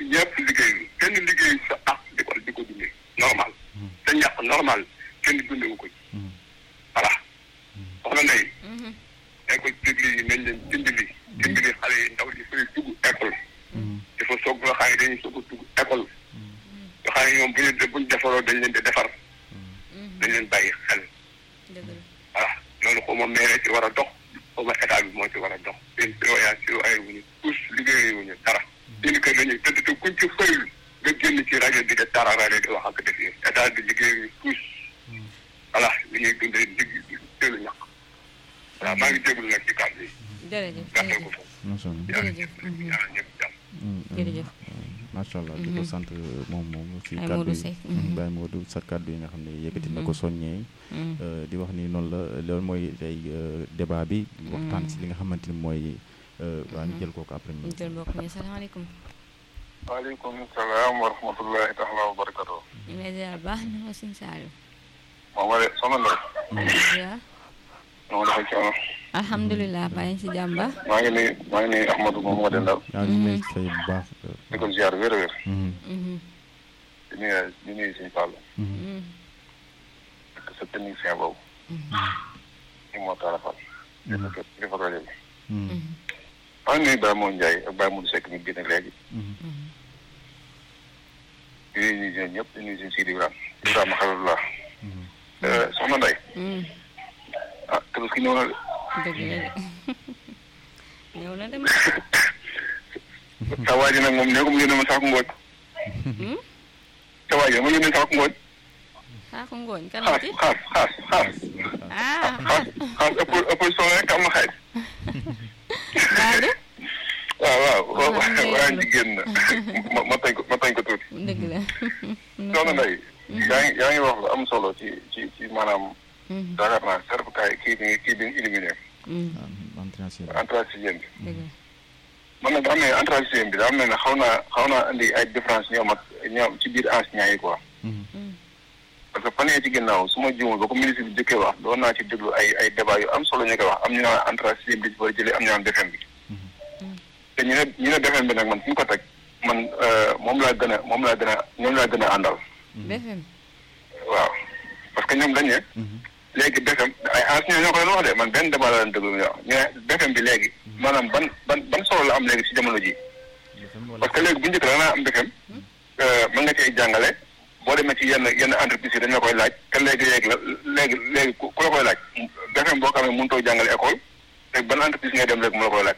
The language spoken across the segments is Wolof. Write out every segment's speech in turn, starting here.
ñëpp liggéey kenn liggéey sa ak di ko di ko dundee normal sa ñàkk normal kenn dundewu ko ci voilà soxna Ndeye dañ ko déglu yi nañ leen dimbali dimbali xale yi ndaw yi fay dugg école dafa soog nga xam ne dañuy soog a dugg école nga xam ne ñoom bu ñu buñ defaroo dañ leen di defar dañ leen bàyyi xel voilà loolu xaw ma maire ci war a dox xaw ma état bi moo ci war a dox seen surveillance surveillé wuñu tous liggéey wuñu dara seen kër lañuy tëdd te kuñ ci fayul nga génn ci rajo di de tararare di wax ak def yi état bi liggéey wuñu tous voilà li ñuy dundee digg teelu ñàkk voilà maa ngi déglu nag ci kàddu yi jërëjëf gàttal ko foofu macha allah yàlla jërëjëf. ñëpp ñaanal ñëpp jàmm jërëjëf macha allah di ko sant moom moom ci Baye kàddu Modou yi Seck. Baye Modou sa kàddu yi nga xam ne yëkkati na ko soññee euh, di wax ni noonu la loolu mooy tey euh, débat bi waxtaan ci li nga xamante ni mooy euh, waa ñu jël kooku après ñu jël mbokk mi salaamaaleykum waaleykum salaam wa rahmatullahi taala wa barakatu ñu ngi lay ziar baax na ko suñu Saliou moom ma de soxna Ndeye ziar noo dafa coono alhamdulilah bàyyi si jàmm ba maa ngi nuyu maa ngi nuyu Ahmadou moom moo dendal yaa ngi lay fay bu baax euh, di ko ziar wér a wér mhm, di nuyu di nuyu suñu Fall mhm, ak sa technicien boobu ñu moo taala Fall dafa ko dafa rajo bi mhm, maa ngi nuyu Baye Modou Ndiaye ak Baye Modou Seck mi génne léegi mhm. di nuyu ñi ñëpp di nuyu suñu Sidi Ibrahima Ibrahima Khalilullah Mhm. soxna Ndeye ah tabaski ñëw na de dëgg la de ñëw na dem sa waa ji nag moom nee ko mu yónnee ma saako ngooñ sa waa ji ma yónnee saako ngooñ xaaku ngooñ kan xaas ci xaas xaas xaas ah xaas xaas ëpp ëpp solo rek am na xaaj Baadu waaw waaw Waaw, waaw am na waa yoon. jigéen na ma ma tañ ko ma tañ ko tuuti dëgg la soxna Ndeye yaa ngi yaa ngi wax lu am solo ci ci ci maanaam Mhm, yaakaar naa certificat yi kii bi kii bi ñu éliminé mhm, Ah, entrée en sixième. entrée sixième bi dëgg la man nag daa mel ne entrée sixième bi daa mel ne xaw naa xaw naa indi ay différence ñoom ak ñoom ci biir enseignants yi quoi Mhm, parce que fan yii ci ginnaaw su ma juumul ba ko ministre bi jëkkee wax doon naa ci déglu ay ay débat yu am solo ñu koy wax am ñu naan entrée sixième bi ci war a jëlee am ñu naan BFEM bi te ñu ne ñu ne BFEM bi nag man fi ñu ko teg man euh, moom laa gën a moom laa gën a ñoom laa gën a àndal BFM waaw parce que ñoom dañ ne mhm, léegi BFEM ay enseignants ñoo ko doon wax de man benn débat la leen déglu ñu wax ñu ne BFEM bi léegi maanaam ban ban ban solo la am léegi ci jamono ji BFM wala- parce que léegi bu njëkk da nga am BFEM mën nga cay jàngale boo demee ci yenn yenn entreprise yi dañ la koy laaj te léegi léegi la léegi léegi ku ku la koy laaj BFEM boo xam ne mënutoo jàngale école te ban entreprise ngay dem léegi mu la koy laaj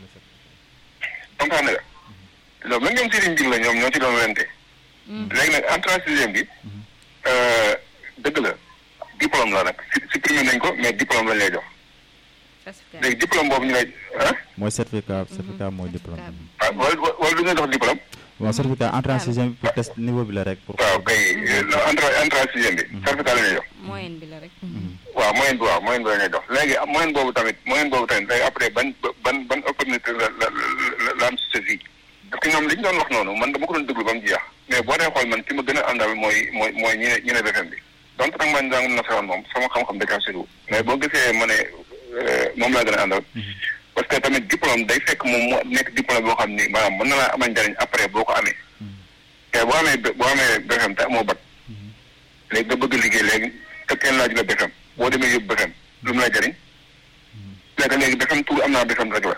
comprendre nga loolu même ñoom Serigne Ndiour la ñoom ñoo ci doon wente léegi nag entrée en sixième bi euh, dëgg la diplôme la nag si supprimé nañ ko mais diplôme lañ lay jox certificat léegi diplôme boobu ñu lay ah mooy certificat certificat mooy diplôme certificat. ah wala wala du ñu jox diplôme bon certificat entrée en sixième pour test niveau bi la rek pour waaw kay entrée entrée en sixième bi certificat la ñuy jox moyenne bi la rek waaw moyenne bi waaw moyenne bi la ñuy jox léegi am moyenne boobu tamit moyenne boobu tamit day après ban ban ban opportunité la la la la am si sa vie parce que ñoom li ñu doon wax noonu man dama ko doon déglu ba mu jeex mais boo dee xool man ki ma gën a àndal mooy mooy mooy ñi ne ñi ne BFEM bi donc nag man jàngum nasaraan moom sama xam-xam da kaa soriwul mais boo gisee ma ne euh, moom laa gën a àndal parce que tamit diplôme day fekk moom moo nekk diplôme boo xam ni maanaam mën na laa amal njariñ après boo ko amee te boo amee boo amee BFEM te amoo bac léegi nga bëgg liggéey léegi te kenn laaj la BFEM boo demee yóbbu BFEM lu mu la jariñ léegi léegi BFEM tur am naa BFEM rek la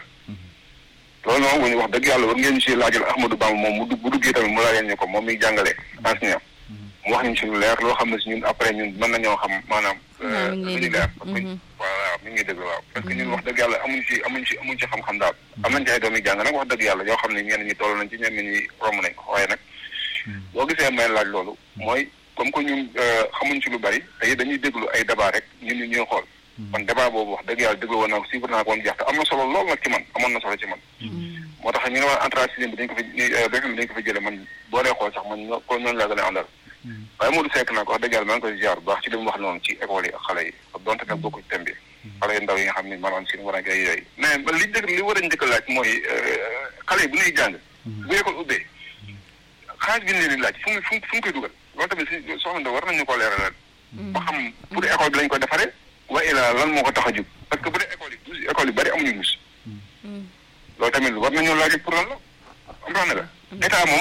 loolu moom bu ñu wax dëgg yàlla war ngeen si laajal Ahmadou Bamba moom mu dugg bu duggee tamit mu laajal ñu ko moom miy jàngale enseignant mu wax ñu si lu leer loo xam ne si ñun après ñun mën nañoo xam maanaam Waaw, mi ngi lu lay ñu leer dégg. parce que Mhm. voilà mi ngi dëgg waaw parce que ñun wax dëgg yàlla amuñ si amuñ si amuñ si xam-xam daal am nañ ci ay doom yi jàng nag wax dëgg yàlla yoo xam ne ñenn ñi toll nañ ci ñenn ñi romb nañ ko waaye nag boo gisee may laaj loolu mooy comme que ñun euh, xamuñ ci lu bari te dañuy déglu ay débat rek ñun ñu ñuy xool man débat boobu wax dëgg yàlla déglu woon naa ko suivre naa ko ba mu jeex te am na solo lool nag ci man amoon na solo ci man moo tax ñu ne woon entrée sixième bi dañ ko fi ni BFEM bi dañ ko fi jële man boo dee xool sax man ñoo ko ñooñu laa gën a àndal waaye Modou Seck nag wax dëgg yàlla maa ngi koy ziar bu baax ci li mu wax noonu ci école yi ak xale yi donte nag bokku ci thème bi xale yu ndaw yi nga xam ne maanaam si war a ngay yooyu mais man li njëkk li war a njëkk a laaj mooy euh, xale yi bu ñuy jàng bu école ubbee xaalis bi ñu leen di laaj fu mu fu mu fu mu koy dugal loolu tamit si soxna Ndao war nañu ko leeralal ba xam pour école bi lañ ko defaree wa ila lan moo ko tax a jub parce que bu dee école yi douze école yu bari amuñu douze loolu tamit war nañoo laaj pour lan la am na nga état moom